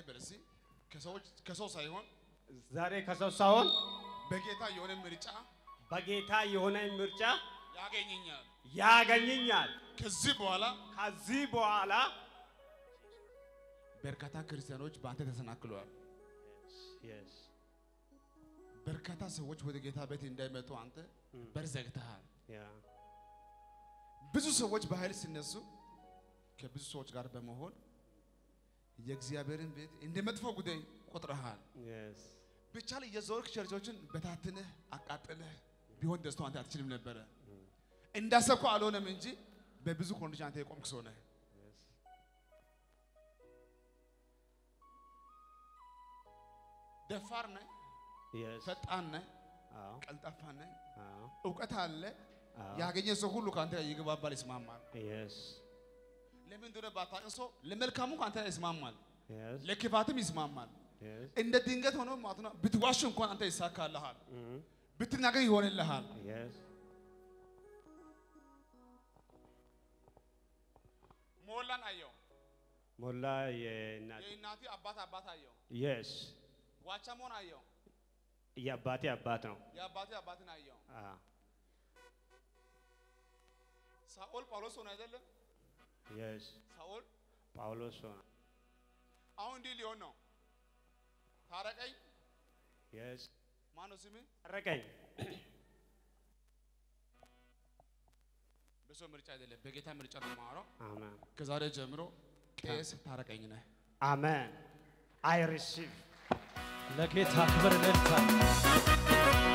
በለሲ ከሰዎች ከሰው ሳይሆን ዛሬ ከሰው ሳይሆን በጌታ የሆነ ምርጫ በጌታ የሆነ ምርጫ ያገኘኛል። ያገኘኛል። ከዚህ በኋላ ከዚህ በኋላ በርካታ ክርስቲያኖች በአንተ ተሰናክለዋል። Yes. በርካታ ሰዎች ወደ ጌታ ቤት እንዳይመጡ አንተ በር ዘግተሃል። Yeah. ብዙ ሰዎች በኃይል ሲነሱ ከብዙ ሰዎች ጋር በመሆን የእግዚአብሔርን ቤት እንደ መጥፎ ጉዳይ ቆጥረሃል። Yes. ብቻ ላይ የዞርክ ቸርቾችን በታትነህ አቃጥለህ ቢሆን ደስታው አንተ አትችልም ነበረ። እንዳሰብከው አልሆነም እንጂ በብዙ ኮንዲሽን አንተ የቆምክ ሰው ነህ። Yes. ደፋር ነህ፣ Yes. ፈጣን ነህ፣ አዎ። ቀልጣፋ ነህ፣ አዎ። እውቀት አለ። አዎ። ያገኘ ሰው ሁሉ ከአንተ ጋር ይግባባል፣ ይስማማል። Yes. ለምን እንደሆነ ባታውቅ ሰው ለመልካሙ ከአንተ ጋር ይስማማል፣ Yes. ለክፋትም ይስማማል። Yes. እንደ ድንገት ሆኖ ማለት ነው ብትዋሽ እንኳን አንተ ይሳካልሃል፣ Mhm. ብትናገር ይሆንልሃል። Yes. ሞላን አየው፣ ሞላ የእናት የእናቴ አባት አባት አየው፣ Yes. ዋቻሞን አየው፣ የአባቴ አባት ነው። የአባቴ አባትን አየው። አዎ። ሳኦል ጳውሎስ ሆነ አይደለም? Yes. ሳኦል ጳውሎስ ሆነ። አሁን እንዲህ ሊሆን ነው። ታረቀኝ። Yes. ማነው ስምህ? ታረቀኝ። በሰው ምርጫ አይደለም፣ በጌታ ምርጫ ነው የማወራው። አሜን። ከዛሬ ጀምሮ ቄስ ታረቀኝ ነህ። አሜን። አይ ሪሲቭ ለጌታ ክብር እልልታ።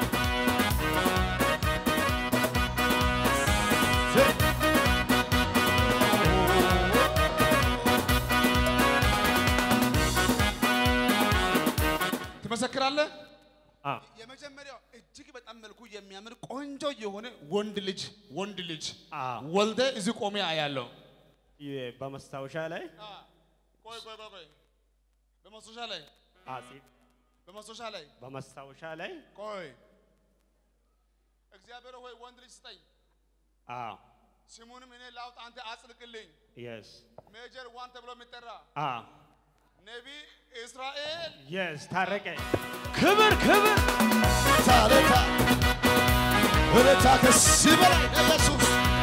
ትመሰክራለህ? አዎ። የመጀመሪያው እጅግ በጣም መልኩ የሚያምር ቆንጆ የሆነ ወንድ ልጅ ወንድ ልጅ አዎ። ወልደ እዚህ ቆሜ አያለው። የ- በመስታወሻ ላይ ቆይ ቆይ ቆይ ቆይ በማስታወሻ ላይ አጼ በማስታወሻ ላይ በመስታወሻ ላይ ቆይ እግዚአብሔር ሆይ ወንድ ልጅ ስጠኝ፣ አዎ። ስሙንም እኔ ላውጥ፣ አንተ አጽድቅልኝ። የስ ሜጀር ዋን ተብሎ የሚጠራ አዎ። ነቢ እስራኤል የስ ታረቀኝ። ክብር ክብር ታለታ እለታ ከዚህ በላይ ኢየሱስ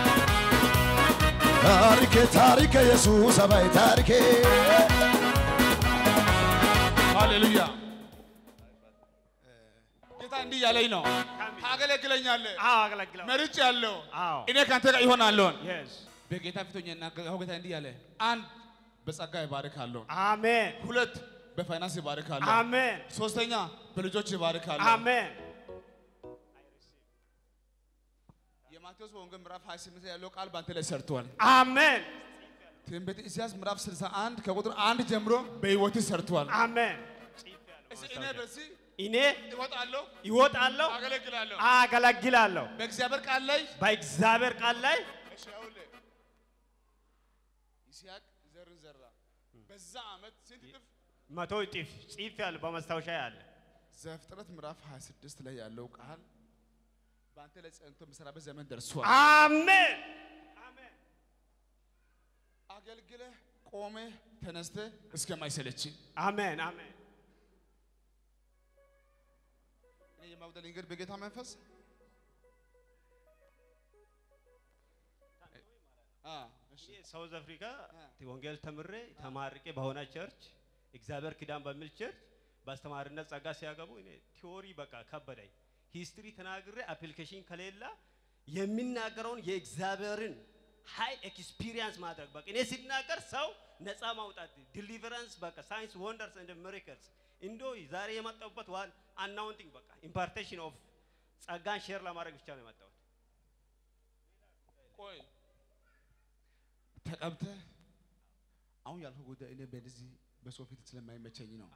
ታሪኬ ታሪኬ ኢየሱስ አባይ ታሪኬ ሃሌሉያ። ጌታ እንዲህ ያለኝ ነው፣ ታገለግለኛለህ፣ አዎ። አገለግለው መርጭ ያለው አዎ። እኔ ከአንተ ጋር ይሆናለሁን። የስ በጌታ ፊቶኛ እናገር ጌታ እንዲህ ያለ አንድ በጸጋ ይባርካለሁ፣ አሜን። ሁለት በፋይናንስ ይባርካለሁ፣ አሜን። ሶስተኛ በልጆች ይባርካለሁ። አሜን። የማቴዎስ ወንጌል ምዕራፍ 28 ያለው ቃል በአንተ ላይ ሰርቷል። አሜን። ትንቢተ ኢሳይያስ ምዕራፍ 61 ከቁጥር አንድ ጀምሮ በሕይወት ሰርቷል። አሜን። እስኪ እኔ በዚህ እኔ እወጣለሁ፣ ይወጣለሁ፣ አገለግላለሁ። አገለግላለሁ። በእግዚአብሔር ቃል ላይ በእግዚአብሔር ቃል ላይ እሺ፣ ይኸውልህ ይስሐቅ ዘርን ዘራ። በዛ ዓመት ስንት እጥፍ? መቶ እጥፍ ጽፍ ያለ በመስታወሻ ያለ ዘፍጥረት ምዕራፍ 26 ላይ ያለው ቃል በአንተ ላይ ጸንቶ የሚሰራበት ዘመን ደርሷል። አሜን። አገልግለህ ቆመህ ተነስተህ እስከማይሰለች አሜን። አሜን። እኔ የማጉደል እንግዲህ በጌታ መንፈስ አ እሺ ሳውዝ አፍሪካ ወንጌል ተምሬ ተማርቄ በሆነ ቸርች እግዚአብሔር ኪዳን በሚል ቸርች በአስተማሪነት ጸጋ ሲያገቡ እኔ ቲዎሪ በቃ ከበደኝ። ሂስትሪ ተናግሬ አፕሊኬሽን ከሌላ የሚናገረውን የእግዚአብሔርን ሃይ ኤክስፒሪየንስ ማድረግ በቃ እኔ ሲናገር ሰው ነፃ ማውጣት ዲሊቨረንስ በቃ ሳይንስ ወንደርስ እንደ ሚራክልስ እንዶ ዛሬ የመጣሁበት ዋን አናውንቲንግ በቃ ኢምፓርቴሽን ኦፍ ጸጋን ሼር ለማድረግ ብቻ ነው የመጣሁት። ቆይ ተቀብተህ አሁን ያልኩህ ጉዳይ እኔ በዚህ በሰው ፊት ስለማይመቸኝ ነው።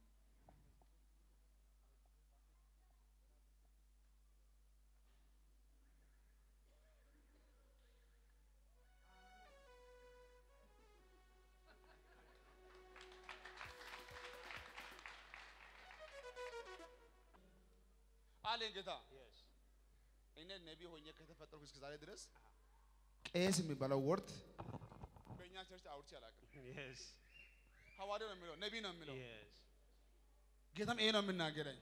አለኝ ጌታ እኔ ነቢይ ሆኜ ከተፈጠርኩ እስከ ዛሬ ድረስ ቄስ የሚባለው ወርድ በእኛ ቸርች አውርቼ አላውቅም። Yes. ሐዋርያ ነው የሚለው ነቢይ ነው የሚለው Yes. ጌታም ይሄ ነው የምናገረኝ።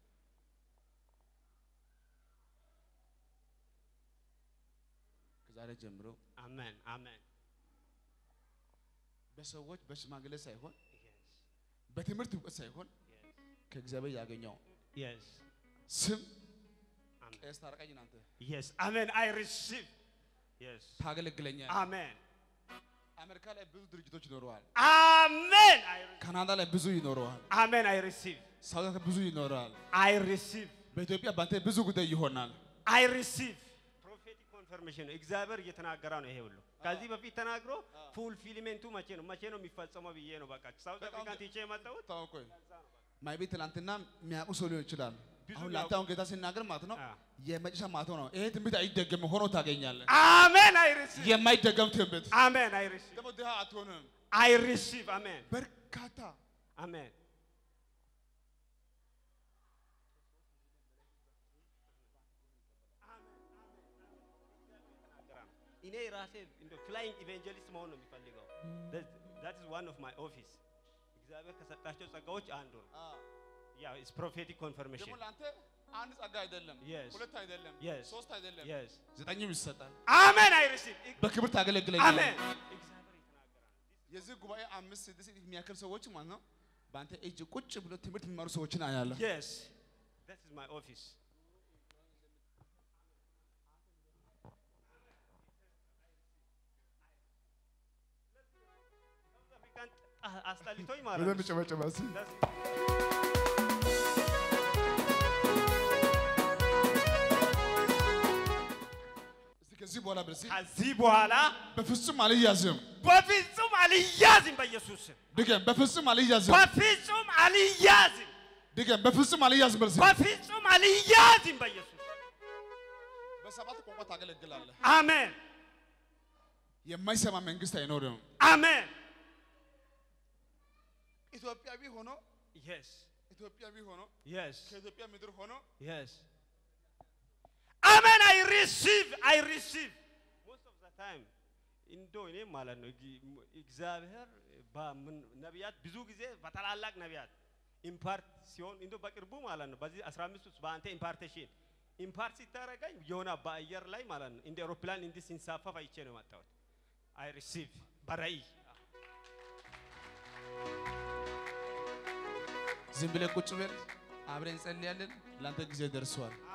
ከዛሬ ጀምሮ Amen. Amen. በሰዎች በሽማግሌ ሳይሆን Yes. በትምህርት እውቀት ሳይሆን Yes. ከእግዚአብሔር ያገኘው Yes. ስም Amen. ቄስ ታረቀኝ ናንተ Yes. Amen. I receive. Yes. ታገለግለኛል። Amen. አሜሪካ ላይ ብዙ ድርጅቶች ይኖረዋል። Amen. I re- ካናዳ ላይ ብዙ ይኖረዋል። Amen. I receive. ሳውዝ አፍሪካ ብዙ ይኖረዋል። I receive. በኢትዮጵያ ባንተ ብዙ ጉዳይ ይሆናል። I receive. ፕሮፌቲክ ኮንፈርሜሽን ነው። እግዚአብሔር እየተናገረ ነው። ይሄ ሁሉ ከዚህ በፊት ተናግሮ ፉልፊልሜንቱ መቼ ነው መቼ ነው የሚፈጸመው ብዬ ነው። በቃ ሳውዝ በጣም አፍሪካን ቲቼ የመጣሁት ታውቆይ ማይ ቤት ትናንትና የሚያውቁ ሰው ሊሆን ይችላል። ብዙ አሁን የሚያውቁ- ላንተ አሁን ጌታ ሲናገር ማለት ነው አ። የመጨረሻ ማለት ነው። ይሄ ትንቢት አይደገምም ሆኖ ታገኛለህ። አሜን። አይ ሪሲቭ የማይደገም ትንቢት አሜን። አይ ሪሲቭ ደግሞ ድሃ አትሆንም። አይ ሪሲቭ አሜን። በርካታ አሜን። እኔ ራሴ እንደ ፍላይንግ ኢቫንጀሊስት መሆን ነው የሚፈልገው። ዛት ኢዝ ዋን ኦፍ ማይ ኦፊስ። እግዚአብሔር ከሰጣቸው ጸጋዎች አንዱ ነው። ያ ኢዝ ፕሮፌቲክ ደግሞ ኮንፈርሜሽን ለአንተ አንድ ጸጋ አይደለም፣ Yes. ሁለት አይደለም፣ Yes. ሶስት አይደለም፣ የስ ዘጠኝም ይሰጣል። አሜን። አይ ሪሲቭ በክብር ታገለግለኛለህ። አሜን። እግዚአብሔር ይተናገራል። የዚህ ጉባኤ አምስት ስድስት የሚያክል ሰዎች ማለት ነው በአንተ እጅ ቁጭ ብሎ ትምህርት የሚማሩ ሰዎችን አያለሁ። Yes, that is my office. አስጠልቶኝ ማለት ነው። ጨበጨበ That's- እስቲ ከዚህ በኋላ ብለህ እስኪ ከዚህ በኋላ በፍጹም አልያዝም። በፍጹም አልያዝም፣ በኢየሱስ ስም ድገም፣ በፍጹም አልያዝም። በፍጹም አልያዝም፣ ድገም፣ በፍጹም አልያዝም። በል እስኪ በፍጹም አልያዝም፣ በኢየሱስ በሰባት ቋንቋ ታገለግላለህ። አሜን፣ የማይሰማ መንግስት አይኖርም። አሜን። ኢትዮጵያዊ ሆኖ Yes, ኢትዮጵያዊ ሆኖ yes, ከኢትዮጵያ ምድር ሆኖ yes. አሜን። አይ ሪሲቭ አይ ሪሲቭ ሞስት ኦፍ ዘ ታይም እንዶ እኔ ማለት ነው እግ- እግዚአብሔር በምን ነቢያት ብዙ ጊዜ በታላላቅ ነቢያት ኢምፓርት ሲሆን እንዶ በቅርቡ ማለት ነው በዚህ 15 ውስጥ በአንተ ኢምፓርቴሽን ኢምፓርት ሲታረገኝ የሆነ በአየር ላይ ማለት ነው እንደ አውሮፕላን እንዲህ ሲንሳፈፍ አይቼ ነው የመጣሁት። አይ ሪሲቭ በራእይ ዝም ብለህ ቁጭ በል፣ አብረን እንጸልያለን። ለአንተ ጊዜ ደርሷል።